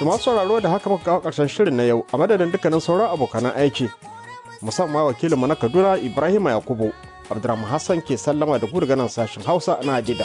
Da masu sauraro da haka muka kawo ƙarshen shirin na yau a madadin dukkanin sauran abokanan aiki. Musamman wakilinmu na Kaduna Ibrahim Yakubu. Abdurrahman Hassan ke sallama da ku daga nan sashen Hausa na Adida.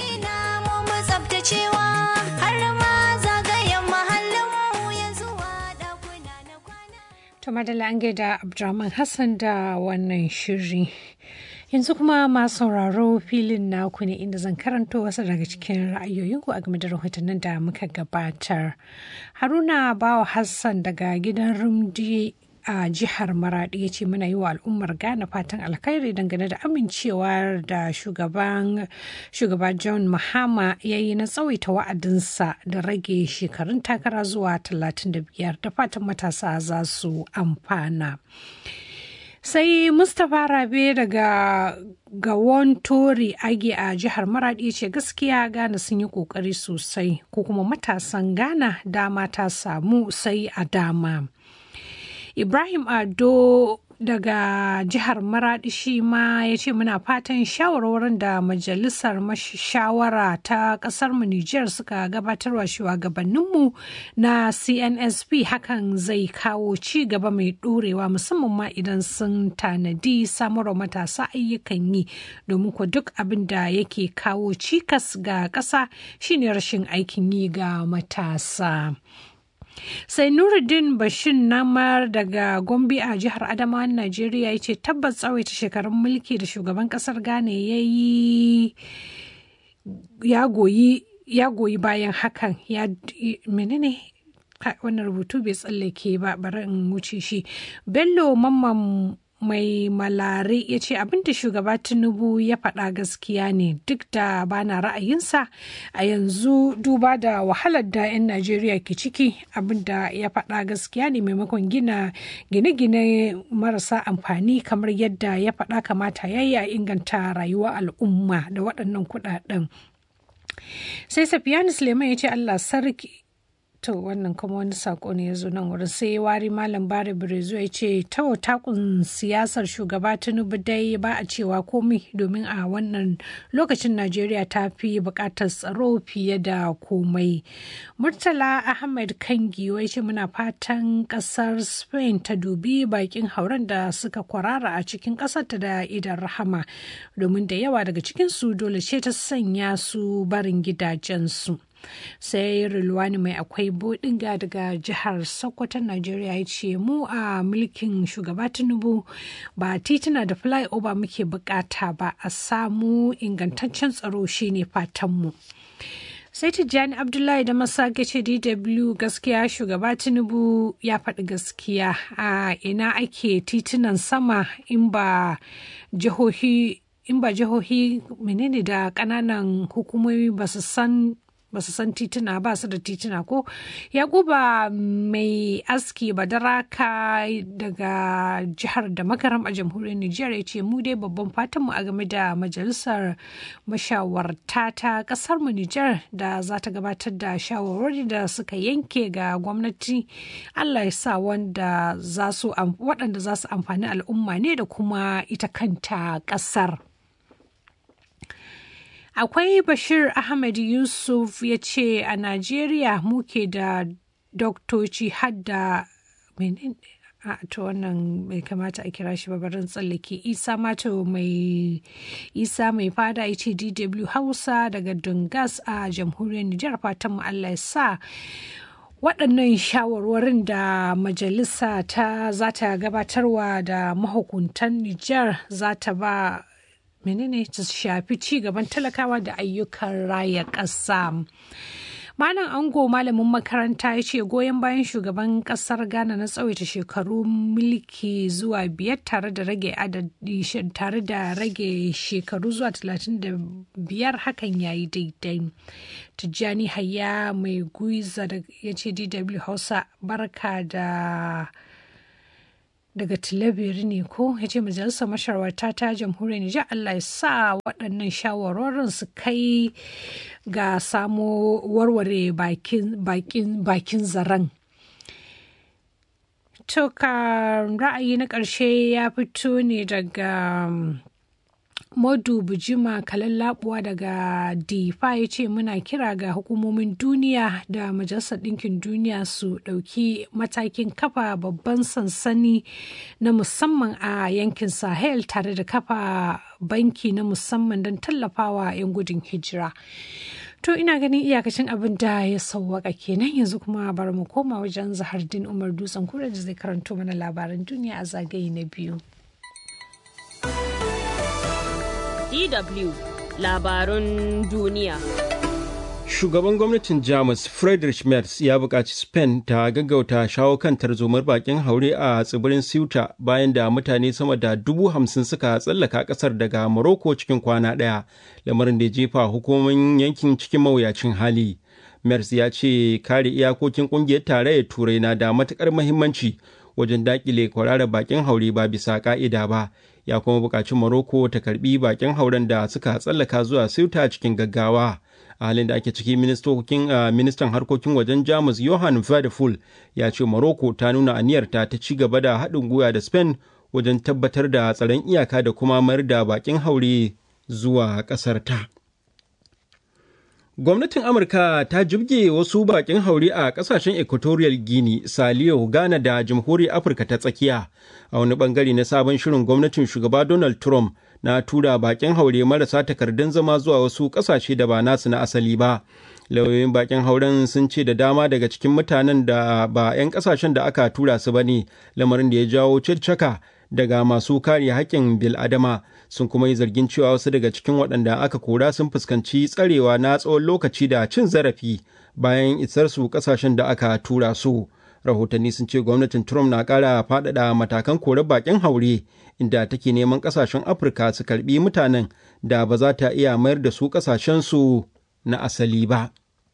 To madalla an gaida Abdurrahman Hassan da wannan shiri. Yanzu kuma masu sauraro filin naku ne inda zan karanto wasu daga cikin ra'ayoyinku a game da rahotannin da muka gabatar. Haruna Bawa Hassan daga gidan Rumdi a jihar Maradi ya ce muna yi wa al'ummar Ghana fatan alkhairi dangane da amincewa da shugaban shugaba John Mahama ya yi na tsawaita wa'adinsa da rage shekarun takara zuwa 35 da fatan matasa za su amfana. sai mustapha rabe daga gawon tori age a jihar maradi ce gaskiya ghana sun yi kokari sosai ko kuma matasan ghana dama ta samu sai a dama ibrahim ado daga jihar maradi shi ma ya ce muna fatan shawarwarin da majalisar shawara ta kasar mu Nijar suka gabatarwa shugabanninmu na cnsp hakan zai kawo ci gaba mai ɗorewa musamman ma idan sun tanadi samarwa matasa ayyukan yi domin ku duk abin da yake kawo cikas ga ƙasa shine rashin aikin yi ga matasa. sai nuruddin bashir namar daga gombe a jihar adamawa najeriya ya ce tabbas tsawaita shekarun mulki da shugaban kasar ghana ya yi ya goyi ya goyi bayan hakan ya menene wannan rubutu bai tsallake ba bari in wuce shi bello mamman mai malare ya ce abinda shugaba tinubu ya faɗa gaskiya ne duk da bana ra'ayinsa a yanzu duba da wahalar da 'yan najeriya ke ciki abinda ya faɗa gaskiya ne maimakon gina gine-gine marasa amfani kamar yadda ya faɗa kamata ya yi a inganta rayuwar al'umma da waɗannan kuɗaɗen sai safiyanu suleiman ya ce allah sarki to wannan kuma wani sako ne ya zo nan wurin sai wari malam bare birezo ya ce ta takun siyasar shugaba tinubu dai ba a cewa komai domin a wannan lokacin najeriya ta fi bukatar tsaro fiye da komai murtala ahmed kangi wai ce muna fatan kasar spain ta dubi bakin hauren da suka kwarara a cikin kasarta da idan rahama domin da yawa daga cikinsu dole ce ta sanya su barin gidajensu sai rilwani mai akwai bodinga daga jihar sokoto najeriya ya ce mu a mulkin shugaba tinubu ba tituna da flyover muke bukata ba a samu ingantaccen tsaro shine fatanmu sai tijjani abdullahi da masage ce dw gaskiya shugaba tinubu ya faɗi gaskiya a ina ake titunan sama in ba jihohi in ba jihohi menene da ƙananan hukumomi ba su san ba su san tituna ba su da tituna ko yakuba mai aski badaraka daga jihar da makaram a jamhuriyar nijar ya ce mu dai babban fatanmu a game da majalisar mashawarta ta kasar mu nijar da za ta gabatar da shawarwari da suka yanke ga gwamnati allah ya sa wanda waɗanda za su amfani al'umma ne da kuma ita kanta ƙasar. akwai bashir ahmed yusuf ya ce a najeriya muke da doktoci hadda a to wannan bai kamata a kira shi barin tsallake isa mato mai isa mai fada ya ce dw hausa daga dungas a jamhuriyar nijar fatan mu allah ya sa waɗannan shawarwarin da majalisa ta za ta gabatarwa da mahukuntan nijar za ta ba menene ta shafi ci gaban talakawa da ayyukan raya ƙasa. Malam Ango malamin makaranta ya ce goyon bayan shugaban kasar Ghana na tsawaita shekaru mulki zuwa biyar tare da rage adadi tare da rage shekaru zuwa talatin da biyar hakan ya yi daidai. Tijjani Hayya mai guiza ya ce DW Hausa barka da daga tilabiri ne ko ya ce majalisar masharwata ta jamhuriyar nijar allah ya sa waɗannan shawarorin su kai ga samo warware bakin zaren to ka ra'ayi na ƙarshe ya fito ne daga Modu Bujima Kalallabuwa daga Difa ya ce muna kira ga hukumomin duniya da Majalisar Ɗinkin Duniya su ɗauki matakin kafa babban sansani na musamman a yankin Sahel tare da kafa banki na musamman don tallafawa 'yan gudun hijira. To ina ganin iyakacin abin da ya sauwaka kenan yanzu kuma bari mu koma wajen Zahardin Umar Dutsen kura da zai karanto mana labaran duniya a zagaye na biyu. DW labarun duniya. Shugaban gwamnatin Jamus Friedrich Merz ya buƙaci Spain ta gaggauta shawo kan tarzomar bakin haure a tsibirin Ceuta bayan da mutane sama da dubu hamsin suka tsallaka ƙasar daga Morocco cikin kwana ɗaya, lamarin da jefa hukumomin yankin cikin mawuyacin hali. Merz ya ce kare iyakokin ƙungiyar tarayyar Turai na da matuƙar muhimmanci wajen daƙile kwararar bakin haure ba bisa ƙa'ida ba. ya kuma buƙaci Morocco ta karbi bakin hauren da suka tsallaka zuwa Ceuta cikin gaggawa. A halin da ake ciki ministan harkokin wajen Jamus Johan Vadeful ya ce Morocco ta nuna aniyarta ta ci gaba da haɗin gwiwa da Spain wajen tabbatar da tsaron iyaka da kuma mayar da bakin haure zuwa ƙasar ta. Gwamnatin Amurka ta jibge wasu bakin haure a kasashen Equatorial Guinea, Saliyo, Ghana da Jamhuriyar Afirka ta tsakiya a wani bangare na sabon shirin gwamnatin shugaba Donald Trump na tura bakin haure marasa takardun zama zuwa wasu kasashe da ba nasu na asali ba. Lauyoyin bakin hauren sun ce da dama daga cikin mutanen da ba 'yan kasashen da aka tura su ba ne, lamarin da ya jawo ciccaka daga masu kare haƙƙin bil'adama sun kuma yi zargin cewa wasu daga cikin waɗanda aka kora sun fuskanci tsarewa na tsawon lokaci da cin zarafi bayan isar su ƙasashen da aka tura su rahotanni sun ce gwamnatin trump na ƙara faɗaɗa matakan kore baƙin haure inda take neman ƙasashen afirka su karɓi mutanen da ba za ta iya mayar da su ƙasashensu na asali ba.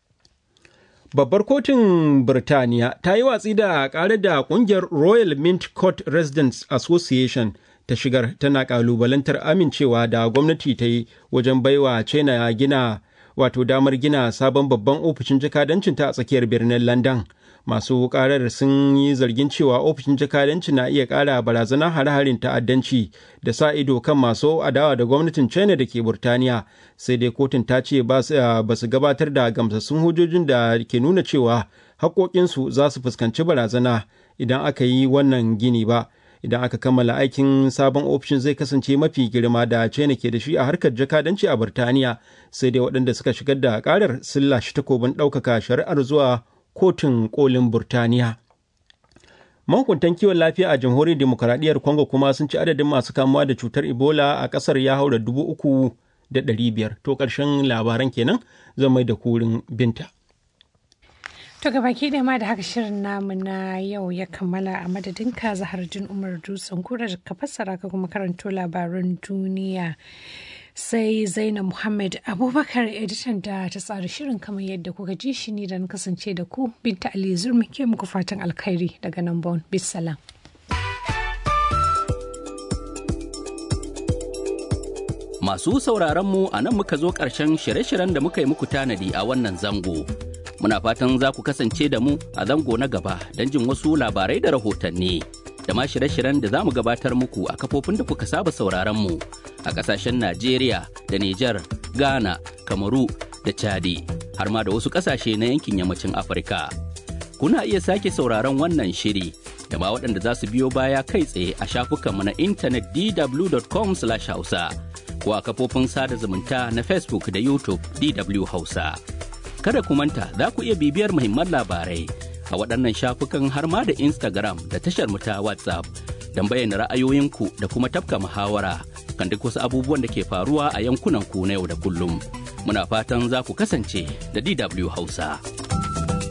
Babbar kotun Birtaniya ta yi watsi da ƙarar da ƙungiyar Royal Mint Court Residents Association ta shigar tana ƙalubalantar amincewa da gwamnati ta yi wajen baiwa China gina wato damar gina sabon babban ofishin jakadancinta a tsakiyar birnin London. Masu ƙarar sun yi zargin cewa ofishin jakadanci na iya ƙara barazana hare-haren ta'addanci da sa ido kan masu adawa da gwamnatin China da ke Burtaniya. Sai dai kotun ta ce ba su gabatar da gamsassun hujjojin da ke nuna cewa haƙoƙinsu za su fuskanci barazana idan aka yi wannan gini ba. Idan aka kammala aikin sabon ofishin zai kasance mafi girma da China ke da shi a harkar jakadanci a Burtaniya, sai dai waɗanda suka shigar da ƙarar sun lashe takobin ɗaukaka shari'ar zuwa kotun kolin Burtaniya. Mahukuntan kiwon lafiya a jamhuriyar demokuraɗiyyar Congo kuma sun ci adadin masu kamuwa da cutar Ebola a ƙasar ya haura dubu uku da ɗari biyar. To ƙarshen labaran kenan zan mai da kurin binta. To gabaki da ma da haka shirin namu na yau ya kammala a madadin ka Zahardin Umar Dutsen kura da ka fassara ka kuma karanto labaran duniya. sai zainab muhammad abubakar editan da ta tsara shirin kamar yadda kuka ji shi ni da na kasance da ku binta ali zurmi ke muku fatan alkhairi daga nan bon bisalam masu sauraron mu a nan muka zo ƙarshen shirye-shiryen da muka yi muku tanadi a wannan zango muna fatan za ku kasance da mu a zango na gaba don jin wasu labarai da rahotanni da ma shirye-shiryen da za mu gabatar muku a kafofin da kuka saba sauraron mu a kasashen Najeriya da Nijar, Ghana, Kamaru da Chadi har ma da wasu kasashe na yankin yammacin Afirka. Kuna iya sake sauraron wannan shiri da ma waɗanda za su biyo baya kai tsaye a shafukanmu na intanet dw.com/hausa ko a kafofin sada zumunta na Facebook da YouTube DW Hausa. Kada ku manta za ku iya bibiyar muhimman labarai a waɗannan shafukan har ma da Instagram da tashar mu ta WhatsApp don bayyana ra'ayoyinku da kuma tafka muhawara kan duk wasu abubuwan da ke faruwa a yankunan ku na yau da kullum. Muna fatan za ku kasance da DW Hausa.